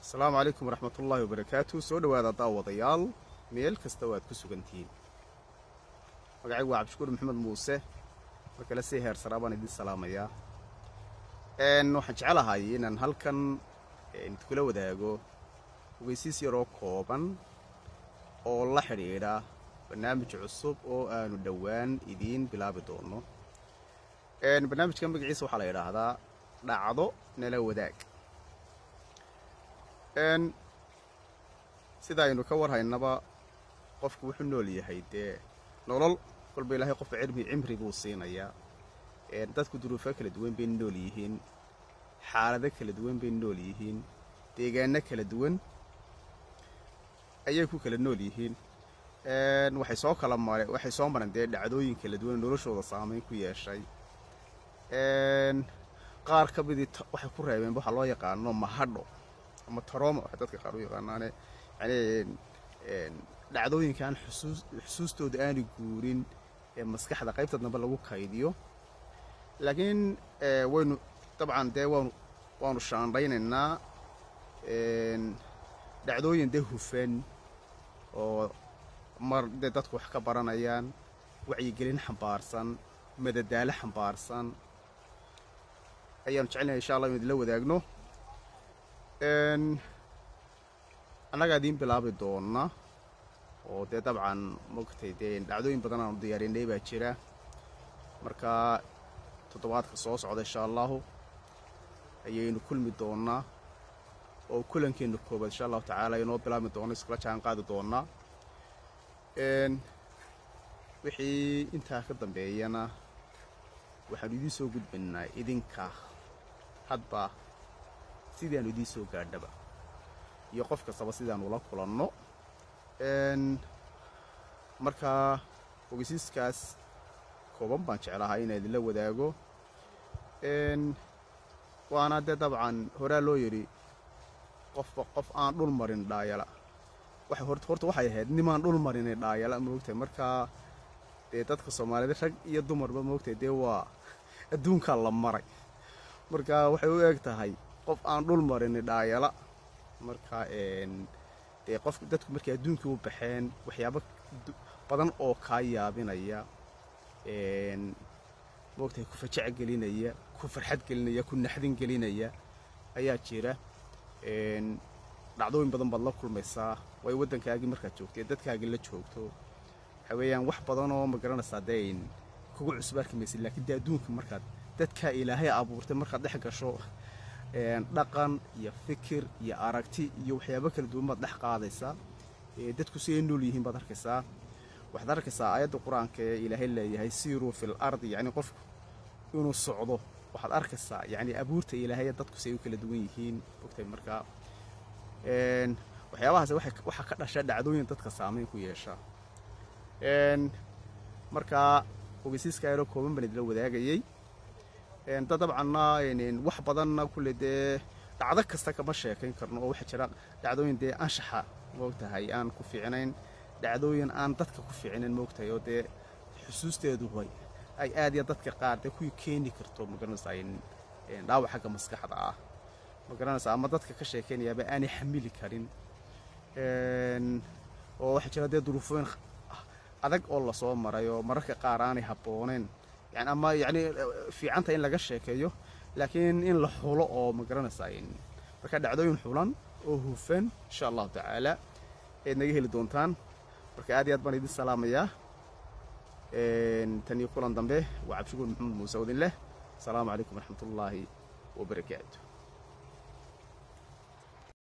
asalaamu calaykum waraxmat ullaahi wabarakaatu soo dhowaada daawadayaal meel kasta waad ku sugantihiin magacaygu waa cabdishukuur maxamed muuse markale si heersaraa baan idin salaamayaa waxaan jecelahay inaan halkan idinkula wadaago ogeysiis yaroo kooban oo la xidhiidha barnaamij cusub oo aanu dhowaan idiin bilaabi doono barnaamijka magaciisa waxaa la yidhaahdaa dhacdo nala wadaag sida aynu ka warhaynaba qofku wuxuu nool yahay dee nolol kolba ilaahay qofka cilmi cimri buu siinayaa dadku duruufo kala duwan bay nool yihiin xaalado kala duwan bay nool yihiin deegaano kala duwan ayay ku kala nool yihiin waxay soo kala mare waxay soo mareen dee dhacdooyin kala duwan noloshooda saamayn ku yeeshay qaar ka midii waxay ku reebeen waxaa loo yaqaano mahadho ama taroma waxay dadka qaar u yaqaanaane yani dhacdooyinkaan xusuus xusuustooda aani guurin ee maskaxda qaybta dambe lagu kaydiyo laakiin waynu dabcan dee waanu waanu shaandhaynaynaa dhacdooyin dee hufan oo mar dee dadku wax ka baranayaan wacyigelin xambaarsan madadaalo xambaarsan ayaanu jecelnahay insha allah inu idinla wadaagno annagaa idiin bilaabi doona oo dee dabcan mogtay dee dhacdooyin badan aanu diyaarinay baa jira marka toddobaadka soo socda insha allahu ayaynu kulmi doonaa oo kulankeenna koobaad insha allahu tacaala inoo bilaabi doono iskala jaan qaadi doonaa wixii intaa ka dambeeyana waxaanu idiin soo gudbaynaa idinka hadba sidaanu idiin soo gaadhaba iyo qof kastaba sidaanu ula kulanno marka ogeysiiskaas kooban baan jeclahaa inaan idinla wadaago waana dee dabcan horaa loo yidhi qofba qof aan dhul marin dhaayala waxay horta horta waxay ahayd nimaan dhul marinay dhaayala moogtahay markaa dee dadka soomaaliyed rag iyo dumarba moogtahay dee waa adduunkaa la maray marka waxay u eg tahay qof aan dhul marinay dhaayala marka dee qof dadku markay adduunkii u baxeen waxyaabo badan oo kaa yaabinaya moogtahay ku fajac gelinaya ku farxad gelinaya ku naxdin gelinaya ayaa jira dhacdooyin badan baad la kulmaysaa way waddankaagii markaad joogto ee dadkaagii la joogto waxa weeyaan wax badan oo ma garanaysaa dee kugu cusbaarki maysid laakiin dee adduunka markaad dadkaa ilaahay abuurtay markaad dhex gasho dhaqan iyo fikir iyo aragti iyo waxyaabo kala duwan baad dhex qaadaysaa dadku si ay nool yihiin baad arkaysaa waxaad arkaysaa aayadda qur-aanka ee ilaahay leeyahay siiruu fil ardi yacni qofku inuu socdo waxaad arkaysaa yacni abuurta ilaahay dadku si ay u kala duwan yihiin ogtay markaa waxyaabahaas waxaa ka dhasha dhacdooyin dadka saamayn ku yeesha markaa ogeysiiska yaroo kooban baan idila wadaagayey da dabcanna wax badanna kulle dee dhacdo kasta kama sheekayn karno oo waxaa jira dhacdooyin dee anshaxa moogtahay aan ku fiicnayn dhacdooyin aan dadka ku fiicnayn moogtahay oo dee xusuusteedu way ay aad iyo dadka qaar dee kuwii keeni karto magaranaysaa dhaawac xagga maskaxda ah magaranaysaa ama dadka ka sheekaynayaaba aanay xamili karin oo waxaa jira dee duruufooyin adag oo lasoo maray oo mararka qaar aanay habbooneen yani ama yacni fiicanta in laga sheekeeyo laakiin in la xulo oo ma garanaysaa marka dhacdooyin xulan oo hufan insha allahu tacaala eed naga heli doontaan marka aad iyo aad baan idin salaamayaa tan iyo kulan dambe waa cabdishukuur maxamed muuse odin leh asalaamu calaykum waraxmat ullaahi wabarakaatu